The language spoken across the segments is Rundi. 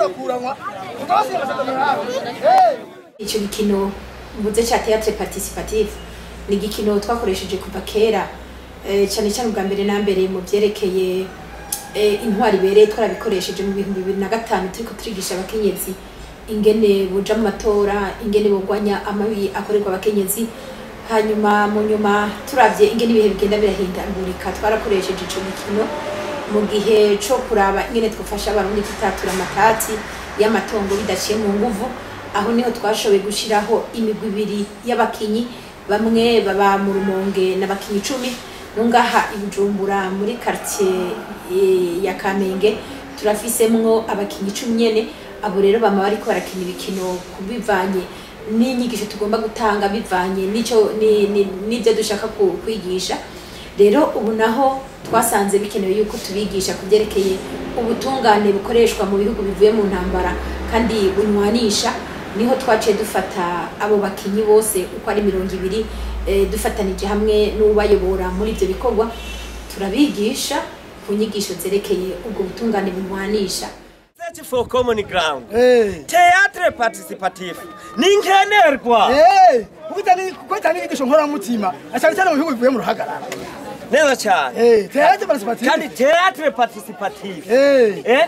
bakuranwa tukabasiga amasezerano yabo Eh! icyo gikino mvuze cya théâtre participative ni igikino twakoresheje kuva kera eh, cyane cyane ubwa mbere na mbere mu byerekeye eh, intwari ibereye twarabikoresheje mu bihumbi bibiri na gatanu turiko turigisha abakenyezi ingene boja mu matora ingene bogwanya amabi akorerwa abakenyezi hanyuma mu nyuma turavye ingene ibihe bigenda birahindagurika twarakoresheje ico gikino mu gihe co kuraba ingene twafasha abarundi gutatura amatati y'amatongo bidaciye mu nguvu aho niho twashoboye gushiraho imigwi ibiri y'abakinyi bamwe baba mu rumonge n'abakinyi icumi nungaha i bujumbura muri quartier eh, ya kamenge turafisemwo abakinyi icumi nyene abo rero bama bariko barakina ibikino kubivanye n'inyigisho tugomba gutanga bivanye n'ico ni- ni- n'ivyo dushaka ku- kwigisha rero ubu naho twasanze bikenewe yuko tubigisha ku byerekeye ubutungane bukoreshwa mu bihugu bivuye mu ntambara kandi bunywanisha niho twaciye dufata abo bakinyi bose uko ari mirongo ibiri eh, dufatanije hamwe n'ubayobora muri ibyo bikorwa turabigisha ku nyigisho zerekeye ubwo butungane bunywanisha Search for common ground. Eh! Theatre participative. Ni nkenerwa. Eh! Kubitani kubitani inyigisho nkoramutima cyane cyane mu bihugu bivuye mu ruhagarara Neza cyane. Eh, théâtre participative Kandi theatre participative. Eh! Eh?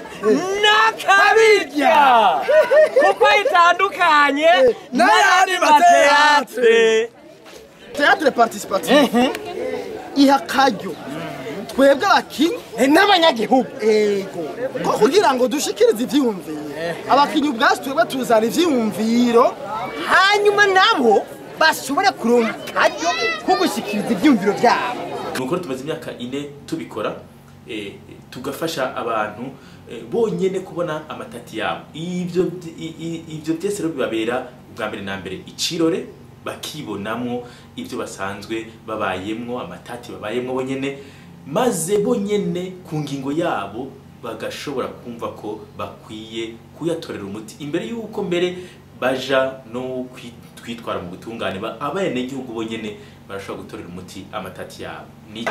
Nakabirya. Kuko itandukanye n'ayandi mateatre. théâtre participative iha akaryo twebwe abakinyi n'abanyagihugu. ego ko kugira ngo dushikirize ivyiyumviro abakinyi ubwacu twebwe tuzana ivyiyumviro Hanyuma nabo bashobora kuronka akaryo ko gushikiriza ibyumviro byabo. nuko tumaze imyaka ine tubikora eh, tugafasha abantu eh, bonyene kubona amatati yabo ivyo i- i- ivyo byose rero bibabera ubwa mbere na mbere icirore bakibonamwo ivyo basanzwe babayemwo amatati babayemwo bonyene maze bonyene ku ngingo yabo bagashobora kumva ko bakwiye kuyatorera umuti imbere y'uko mbere baja no kwi- kwitwara mu butungane ba- abenegihugu bonyene barashobora gutorera umuti amatati yabo ni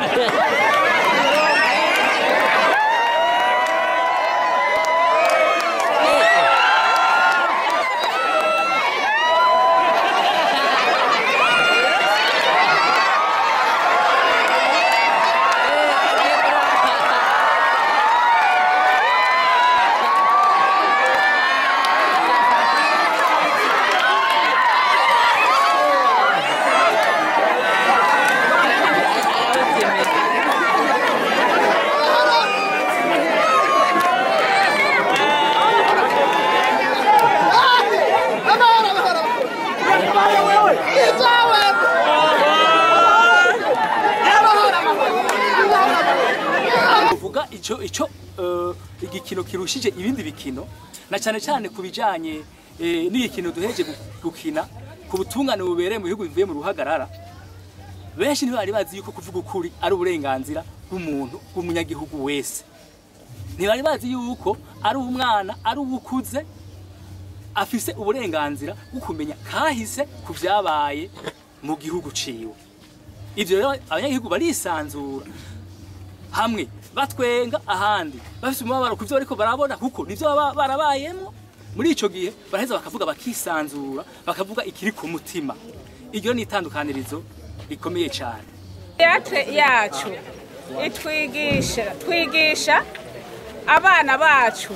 uvuga ico ico eh, igikino kirushije ibindi bikino na cyane cyane ku bijanye eh, n'igikino duheje gu- gukina ku butungane bubereye mu bihugu bivuye mu ruhagarara benshi ntibari bazi yuko kuvuga ukuri ari uburenganzira bw'umuntu bw'umunyagihugu wese ntibari bazi yuko ari umwana ari uwukuze afise uburenganzira bwo kumenya kahise ku byabaye mu gihugu ciwe ivyo rero abanyagihugu barisanzura hamwe batwenga ahandi bafite umubabaro ku byo bariko barabona kuko nivyo baba barabayemo muri ico gihe baraheza bakavuga bakisanzura bakavuga ikiri ku mutima iryo ni itandukanirizo rikomeye cyane teatre yacu itwigisha twigisha abana bacu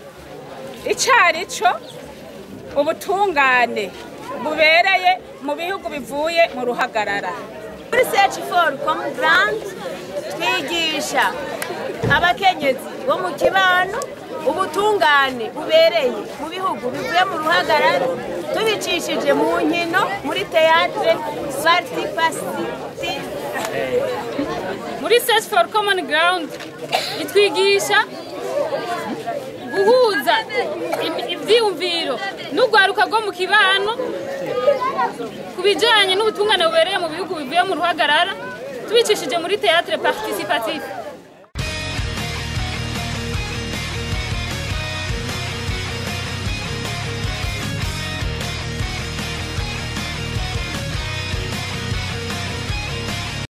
icari cyo ubutungane bubereye mu bihugu bivuye mu ruhagarara muri search for common ground twigisha abakenyezi bo mu kibano ubutungane bubereye mu bihugu bivuye mu ruhagarara tubicishije mu nkino muri teatre participative muri search for common ground itwigisha guhuza im- ivyiyumviro n'urwaruka rwo mu kibano ku bijanye n'ubutungane bubereye mu bihugu bivuye mu ruhagarara tubicishije muri teatre participative